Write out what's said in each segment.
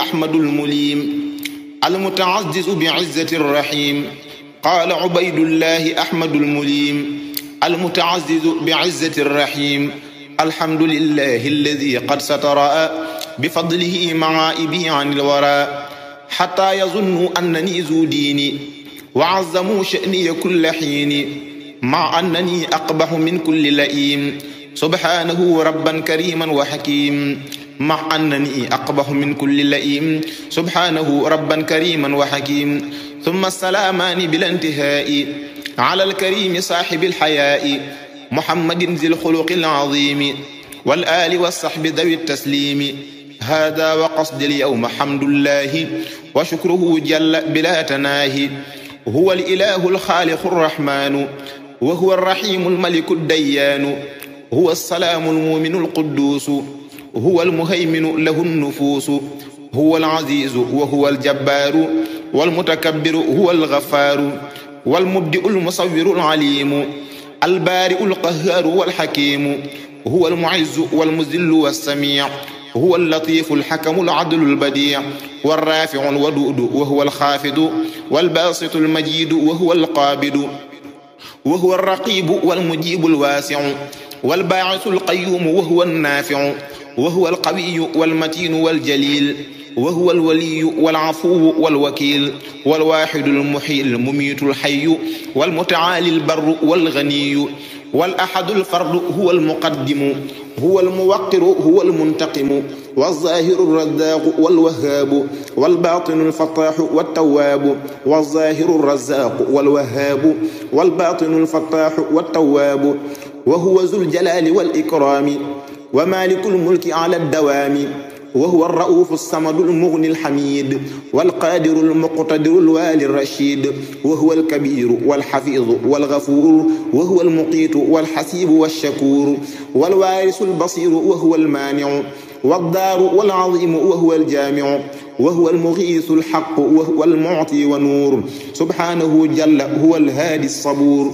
أحمد المليم المتعزز بعزة الرحيم قال عبيد الله أحمد المليم المتعزز بعزة الرحيم الحمد لله الذي قد ستر بفضله معائبي عن الورى حتى يظنوا أنني ذو ديني وعظموا شأني كل حين مع أنني أقبح من كل لئيم سبحانه ربا كريما وحكيم مع أنني أقبح من كل لئيم سبحانه ربا كريما وحكيم ثم السلامان بلا انتهاء على الكريم صاحب الحياء محمد ذي الخلق العظيم والآل والصحب ذوي التسليم هذا وقصد اليوم حمد الله وشكره جل بلا تناهي هو الإله الخالق الرحمن وهو الرحيم الملك الديان هو السلام المؤمن القدوس هو المهيمن له النفوس هو العزيز وهو الجبار والمتكبر هو الغفار والمبدئ المصور العليم البارئ القهار والحكيم هو المعز والمذل والسميع هو اللطيف الحكم العدل البديع والرافع الودود وهو الخافض والباسط المجيد وهو القابض وهو الرقيب والمجيب الواسع والباعث القيوم وهو النافع وهو القوي والمتين والجليل وهو الولي والعفو والوكيل والواحد المحيي المميت الحي والمتعالي البر والغني والأحد الفرد هو المقدم هو الموقر هو المنتقم والظاهر الرزاق والوهاب والباطن الفتاح والتواب والظاهر الرزاق والوهاب والباطن الفتاح والتواب وهو ذو الجلال والإكرام ومالك الملك على الدوام وهو الرؤوف الصمد المغني الحميد والقادر المقتدر الوالي الرشيد وهو الكبير والحفيظ والغفور وهو المقيت والحسيب والشكور والوارث البصير وهو المانع والدار والعظيم وهو الجامع وهو المغيث الحق وهو المعطي ونور سبحانه جل هو الهادي الصبور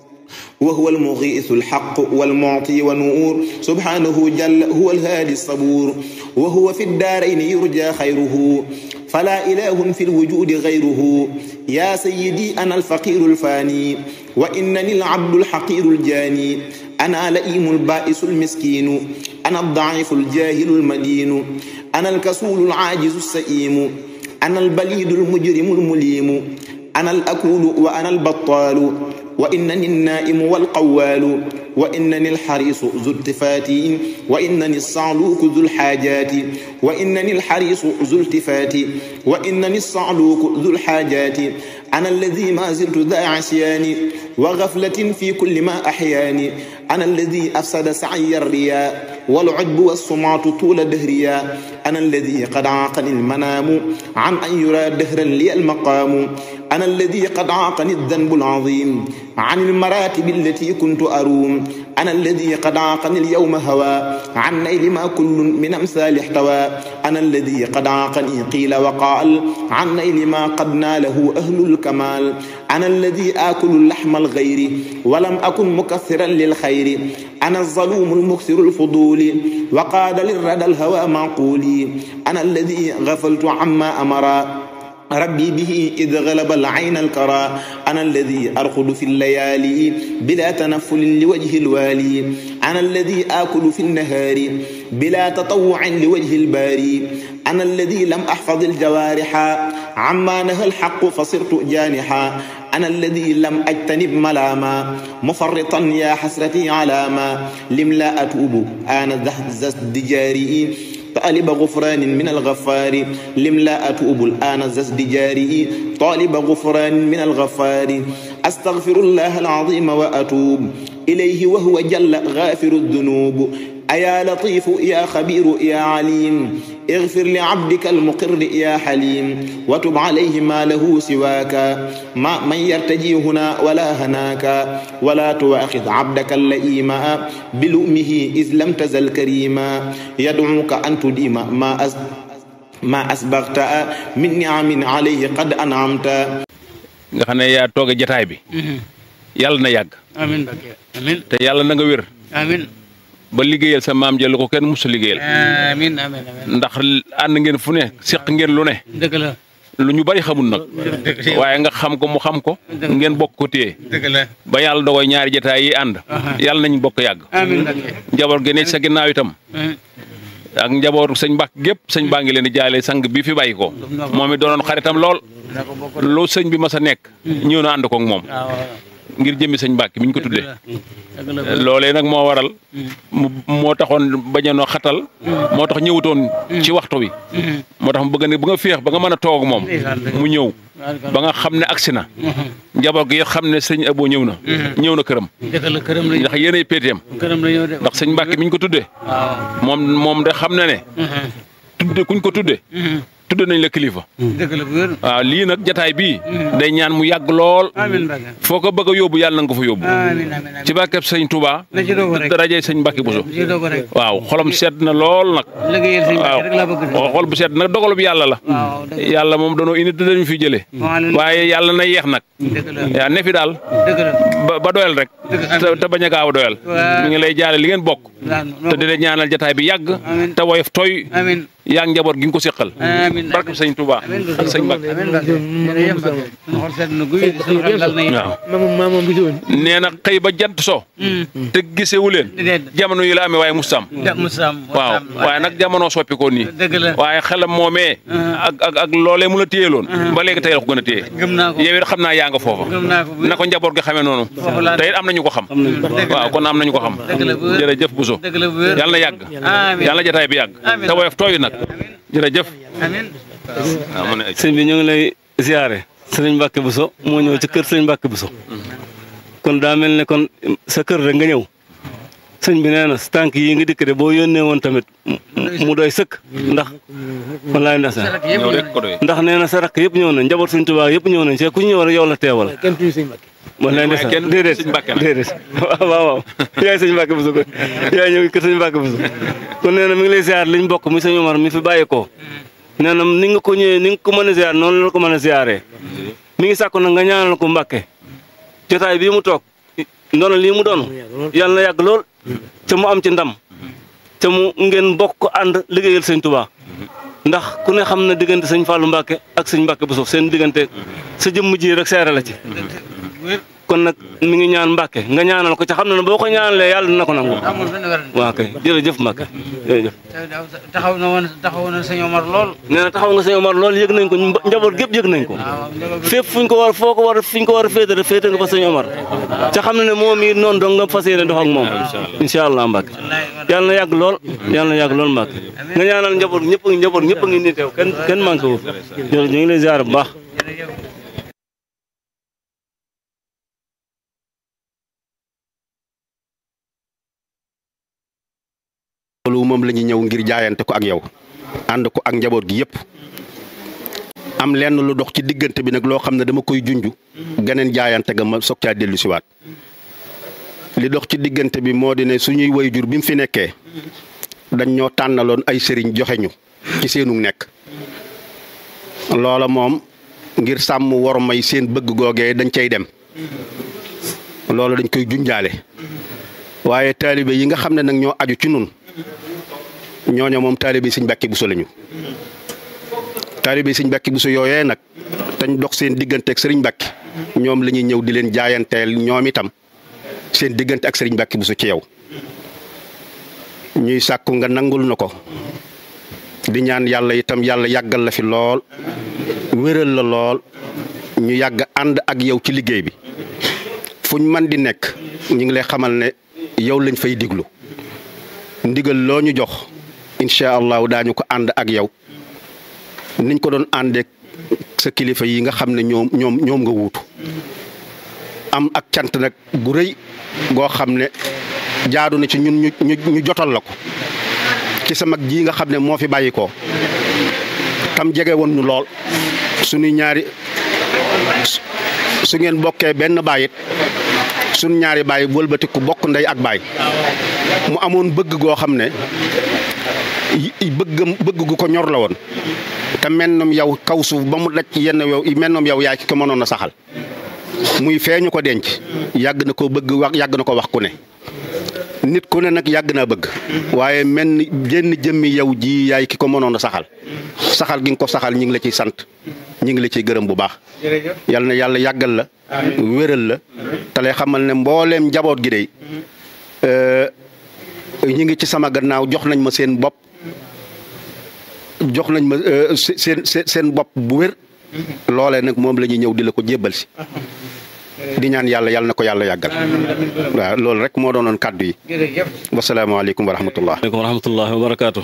وهو المغيث الحق والمعطي ونور سبحانه جل هو الهادي الصبور وهو في الدارين يرجى خيره فلا إله في الوجود غيره يا سيدي أنا الفقير الفاني وإنني العبد الحقير الجاني أنا لئيم البائس المسكين أنا الضعيف الجاهل المدين أنا الكسول العاجز السئيم أنا البليد المجرم المليم أنا الأكول وأنا البطال وإنني النائم والقوال وإنني الحريص ذو التفات وإنني الصعلوك ذو الحاجات وإنني الحريص ذو التفات وإنني الصعلوك ذو الحاجات أنا الذي ما زلت ذا عصيان وغفلة في كل ما أحياني أنا الذي أفسد سعي الرياء والعجب والسمعة طول دهريا أنا الذي قد عاقني المنام عن أن يرى دهرا لي المقام أنا الذي قد عاقني الذنب العظيم عن المراتب التي كنت أروم أنا الذي قد عاقني اليوم هوى عن نيل ما كل من أمثال احتوى أنا الذي قد عاقني قيل وقال عن نيل ما قد ناله أهل الكمال أنا الذي آكل اللحم الغير ولم أكن مكثرا للخير أنا الظلوم المكثر الفضول وقاد للردى الهوى معقولي أنا الذي غفلت عما أمرا ربي به إذ غلب العين الكرى أنا الذي أرقد في الليالي بلا تنفل لوجه الوالي أنا الذي آكل في النهار بلا تطوع لوجه الباري أنا الذي لم أحفظ الجوارح عما نهى الحق فصرت جانحا أنا الذي لم أجتنب ملاما مفرطا يا حسرتي على ما لم لا أتوب أنا زهد جاري طالب غفران من الغفار لم لا أتوب الآن زسد جاري طالب غفران من الغفار أستغفر الله العظيم وأتوب إليه وهو جل غافر الذنوب أيا لطيف يا خبير يا عليم اغفر لعبدك المقر يا حليم وتب عليه ما له سواك ما من يرتجي هنا ولا هناك ولا تواخذ عبدك اللئيم بلؤمه إذ لم تزل كريما يدعوك أن تديم ما أز ما أسبغت من نعم عليه قد أنعمت nga xam ne yaa tooge jataay bi yàlla na yàgg amin Mbacke amin te yàlla na nga wér amin ba liggéeyal sa maam jël ko kenn musu liggéeyal amiin amiin amiin ndax ànd ngeen fu ne seq ngeen lu ne dëgg la lu ñu bari xamul nag waaye nga xam ko mu xam ko ngeen bokk ko téye dëgg la ba yàlla dogoy ñaari jotaay yi ànd yàlla nañ bokk yàgg amiin Mbacke njaboot gi ne ci sa ginnaaw itam ak njabootu sëñ Mbàkke gépp sëñ baa ngi leen di jaale sang bi fi bàyyi ko moom it doonoon xaritam lool na ko bokk lu sëñ bi mas a nekk ñëw na ànd ko ak moom waaw ngir jëmmi sëñ Mbàkke mi ñu ko tuddee dëgg la loolee nag moo waral mu moo taxoon bañanoo xatal moo tax ñëwutoon ci waxtu wi moo tax mu bëgg ne bu nga féex ba nga mën a toog moom mu ñëw ba nga xam ne agsi na njaboot gi xam ne sëñ Abo ñëw na ñëw na këram dëgg la këram la ndax yéenay péeteem këram la ñëw de ndax sëñ Mbàkke mi ñu ko tuddee waaw moom moom de xam na ne tudde kuñ ko tudde tudde nañ la kilifa dëgg la bu wér waaw lii nag jataay bii day ñaan mu yàgg lool amiin Mbacke foo ko bëgg a yóbbu yàlla na nga ko fa yóbbu amiin amiin amiin ci barkeb sëñ Touba na ci doog rek darajee sëñ Mbàkke Buso na ci doog rek waaw xolam sedd na lool nag liggéeyal sëñ waaw Mbacke rek laa bëgg de xol bu sedd nag dogalu bi yàlla la waaw dëgg yàlla moom danoo indi te dañu fi jëlee Waaleykum. waaye yàlla na yeex nag dëgg la yaa ne fi daal dëgg la ba ba doyal rek te te bañ a gaaw a doyal Waaw. mi ngi lay jaale li ngeen bokk waaw te di la ñaanal jataay bi yàgg Amiin. te woyof tooy amiin yaa ngi njaboot gi nga ko séqal amiin barke sëñ Touba amiin ak sëñ Mbàkke amiin Mbacke jërëjëf Mbacke suñu xol sedd na guy suñu xel dal na it waaw maamam maamam bi woon nee na xëy ba jant so te gisewu leen déedéet jamono yi la amee waaye mustam ja Moussam waaw waaye nag jamono soppikoo nii dëgg la waaye xelam moomee ak ak ak loolee mu la téyeloon ba léegi tey la ko gën a téye gëm naa ko yow it xam naa yaa nga foofa gëm naa ko bu na ko njaboot gi xamee noonu Foofu laa- te it am nañu ko xam Dëgg la. waaw kon am nañu ko xam Dëgg la bu wér. jërëjëf Bousso dëgg la bu wér yàlla na yàgg amiin yàlla na jataay bi yàgg Amiin. te woyof tooyu nag jërëjëf amiin waaw mu ne sëñ bi ñu ngi lay ziare sëriñ Mbacke Bousso moo ñëw ci kër sëriñ Mbacke Bousso kon daa mel ne kon sa kër rek nga ñëw sëñ bi nee na sa tànk yi nga dikk de boo yónnee woon tamit mu- mu doy sëkk ndax wallaay ndax sa rakk yëpp ñëw rek ko doy ndax nee na sa rakk yëpp ñëw nañ njaboot suñ tubaab yëpp ñëw nañ see ku ñu ñëw rek yow la teewal kenn tuuti sëñ Mbacke wallaay waaye ndeysaan kenn déedéet sëñ Mbacke la. déedéet waaw waaw waaw yaay sëñ Mbacke Bousso ko yaay ñëw kër sëñ Mbacke Bousso kon nee na mi ngi lay ziar liñ bokk mi sëñ Omar mi fi bàyyi ko nee na ni nga ko ñëwee ni nga ko mën a ziar noonu la ko mën a ziaree mi ngi sàkku nag nga ñaanal ko Mbacke jotaay bii mu toog ndono lii mu doon yàlla na yàgg lool te mu am ci ndam te mu ngeen bokk ko ànd liggéeyal sëñ Touba ndax ku ne xam na diggante sëñ Fallou Mbacke ak sëñ Mbacke Bousso seen diggante sa jëmm ji rek seere la ci wér kon nag mi ngi ñaan Mbacke nga ñaanal ko ca xam na ne boo ko ñaanalee yàlla dina ko nangu. amul benn werante waa kay jërëjëf Mbacke jërëjëf. taxaw na woon taxaw na sëñ Omar lool nee na taxaw nga sëñ Omar loolu yëg nañ ko mba- njaboot gépp yëg nañ ko. waaw njaboot bi fépp fu ñu ko war foo ko war fu ñu ko war a féete rek féete nga fa sëñ Omar ca xam na ne moom it noonu dong nga fas yéene dox ak moom incha allah Mbacke yàlla na yàgg lool yàlla na yàgg lool Mbacke nga ñaanal njaboot ñëpp njaboot ñëpp a ngi nii teew kenn kenn manqué wu jërëjëf ñu ngi lay ziar bu baax. jërëjëf loolu moom la ñu ñëw ngir jaayante ko ak yow ànd ko ak njaboot gi yépp am lenn lu dox ci diggante bi nag loo xam ne dama koy junj geneen jaayante ga ma soog caa dellu siwaat li dox ci diggante bi moo di ne suñuy wayjur bi mu fi nekkee dañ ñoo tànnaloon ay sëriñ joxe ñu ci seenu nekk loola moom ngir sàmm war may seen bëgg googee dañ cay dem loolu dañ koy junjaale waaye taalibe yi nga xam ne nag ñoo aju ci nun ñooño moom taalibe Sëñ Mbàkke Buso lañu taalibe Sëñ Mbàkke Buso yooyee nag tañ dox seen diggante ak Sëriñ Mbàkke ñoom la ñuy ñëw di leen jaayanteel ñoom itam seen diggante ak Sëriñ Mbàkke Buso ci yow ñuy sàkku nga nangul na ko di ñaan yàlla itam yàlla yàggal la fi lool wéral la lool ñu yàgg ànd ak yow ci liggéey bi fuñ man di nekk ñu ngi lay xamal ne yow lañ fay diglu ndigal loo ñu jox incha allahu daañu ko ànd ak yow niñ ko doon àndeek sa kilifa yi nga xam ne ñoom ñoom ñoom nga wuutu am ak cant nag gu rëy goo xam ne jaadu na ci ñun ñu ñu ñu jotal la ko ci sa mag ji nga xam ne moo fi bàyyi ko tam jege woon ñu lool suñuy ñaari su ngeen bokkee benn baayit suñ ñaari baay wëlbatiku bokk ndey ak baay mu amoon bëgg goo xam ne yi- bëggam bëgg gu ko ñor la woon te mennom yow kaw suuf ba mu daj ci yenn yow mennom yow yaay ki ko mënoon a saxal muy feeñu ko denc yàgg na ko bëgg wax yàgg na ko wax ku ne nit ku ne nag yàgg naa bëgg waaye mel ni jenn jëmmi yow ji yaay ki ko mënoon a saxal saxal gi nga ko saxal ñi ngi la ciy sant ñi ngi la ciy gërëm bu baax yal na yàlla yàggal la wéral la te lay xamal ne mbooleem njaboot gi dey ñi ngi ci sama gannaaw jox nañ ma seen bopp jox nañ ma seen seen seen bopp bu wér loolee nag moom la ñuy ñëw di la ko jébbal si di ñaan yàlla yàlla na ko yàlla yàggal waaw loolu rek moo doonoon kàddu yi wasalaamaaleykum wa rahmatullah aleykum wa rahmatullahi wa barakaatu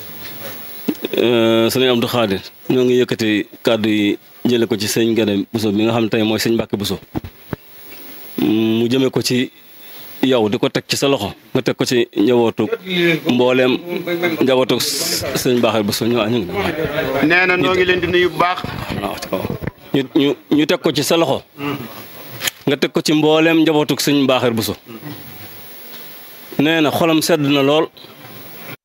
sëñ Abdou Khadir ñoo ngi yëkkati kàddu yi jële ko ci sëñ Gane Bousso bi nga xam ne tey mooy sëñ Mbàkke Bousso mu jëme ko ci yow di ko teg ci sa loxo nga teg ko ci njabootu mbooleem njabootu sëñ Mbàkke Bousso ñu ñu ngi nee na noo ngi leen di nuyu bu baax ñu ñu ñu teg ko ci sa loxo nga teg ko ci mbooleem njabootuk sëñ Mbaaxeer Buso nee na xolam sedd na lool